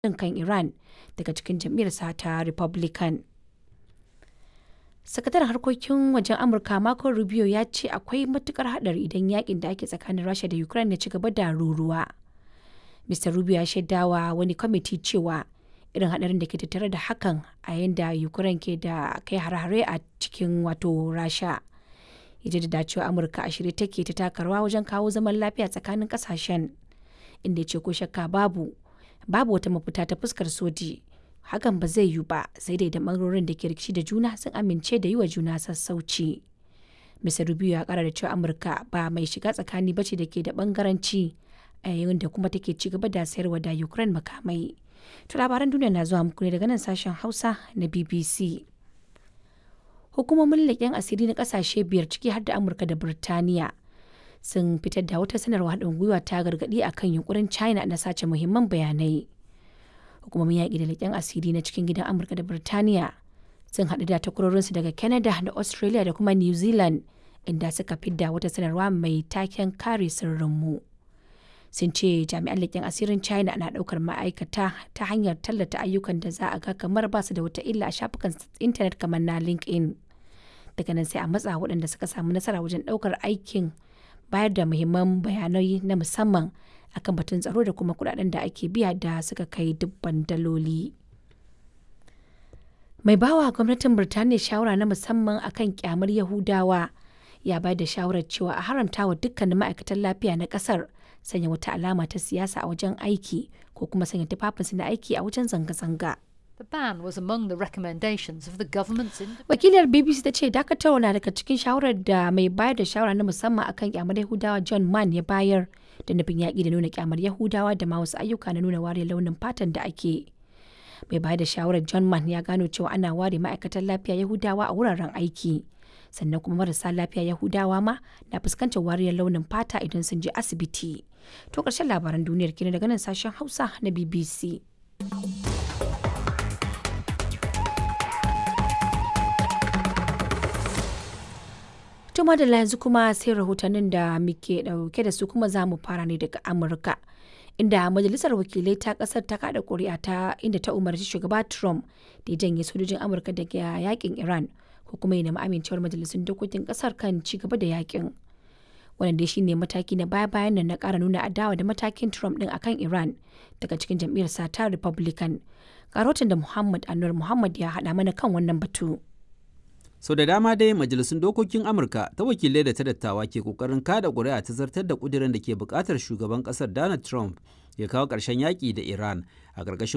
haɗin kan Iran daga cikin jam'iyyarsa ta Republican. Sakataren harkokin wajen Amurka Marco Rubio ya ce akwai matukar haɗari idan yakin da ake tsakanin Rasha da Ukraine ya ci gaba da ruruwa. Mr. Rubio ya shaidawa wani kwamiti cewa irin haɗarin da ke tattare da hakan a yayin da Ukraine ke da kai hare-hare a cikin wato Rasha. Ya jaddada cewa Amurka a shirye take ta taka rawa wajen kawo zaman lafiya tsakanin ƙasashen. Inda ya ce ko shakka babu babu wata mafita ta fuskar soji. Hakan ba zai yiwu ba sai dai idan ɓangarorin da ke rikici da juna sun amince da yi wa juna sassauci. Mr. Rubio ya kara da cewa Amurka ba mai shiga tsakani bace da ke da bangaranci a yayin da kuma take ci gaba da sayarwa da Ukraine makamai. To labaran duniya na zuwa muku ne daga nan sashen Hausa na BBC. Hukumomin leƙen asiri na ƙasashe biyar ciki har da Amurka da Birtaniya sun fitar da wata sanarwa haɗin gwiwa ta gargaɗi akan yunkurin China na sace muhimman bayanai. Hukumomin yaƙi da leƙen asiri na cikin gidan Amurka da Birtaniya sun haɗu da takwarorinsu daga Canada da Australia da kuma New Zealand inda suka fidda wata sanarwa mai taken kare sirrinmu. Sun ce jami'an leƙen asirin China na ɗaukar ma'aikata ta hanyar tallata ayyukan da za a ga kamar ba su da wata illa a shafukan intanet kamar na LinkedIn. Daga nan sai a matsa waɗanda suka samu nasara wajen ɗaukar aikin bayar da muhimman bayanai na musamman akan batun tsaro da kuma kuɗaɗen da ake biya da suka kai dubban daloli. mai bawa gwamnatin birtaniya shawara na musamman akan kyamar yahudawa ya bayar da shawarar cewa a haramta wa dukkanin ma'aikatan lafiya na kasar sanya wata alama ta siyasa a wajen aiki ko kuma sanya tufafinsu na aiki a wajen zanga-zanga The ban was among the recommendations of the government's wakilar bbc ta ce dakatarwa na daga cikin shawarar da mai bayar da shawara na musamman akan kyamar yahudawa john mann ya bayar da nufin yaƙi da nuna kyamar yahudawa da ma wasu ayyuka na nuna wariyar launin fatan da ake mai bayar da shawarar john mann ya gano cewa ana ware ma'aikatan lafiya yahudawa a wuraren aiki sannan kuma marasa lafiya yahudawa ma na fuskantar wariyar launin fata idan sun je asibiti to ƙarshen labaran duniyar kenan daga nan sashen hausa na bbc Tuma da yanzu kuma sai rahotannin da muke dauke da su kuma za mu fara ne daga Amurka. Inda majalisar wakilai ta kasar ta kada kuri'a ta inda ta umarci shugaba Trump da ya janye sojojin Amurka daga yakin Iran ko kuma ya nemi amincewar majalisun dokokin kasar kan ci gaba da yakin. Wannan dai shine mataki na baya-bayan nan na kara nuna adawa da matakin Trump din akan Iran daga cikin jam'iyyar ta Republican. Karotin da Muhammad Anwar Muhammad ya haɗa mana kan wannan batu. sau so da dama dai majalisun dokokin amurka ta wakilai da ta dattawa ke kokarin kada ƙuri'a ta zartar da ƙudirin da ke buƙatar shugaban ƙasar donald trump ya kawo ƙarshen yaƙi da iran a ƙarƙashin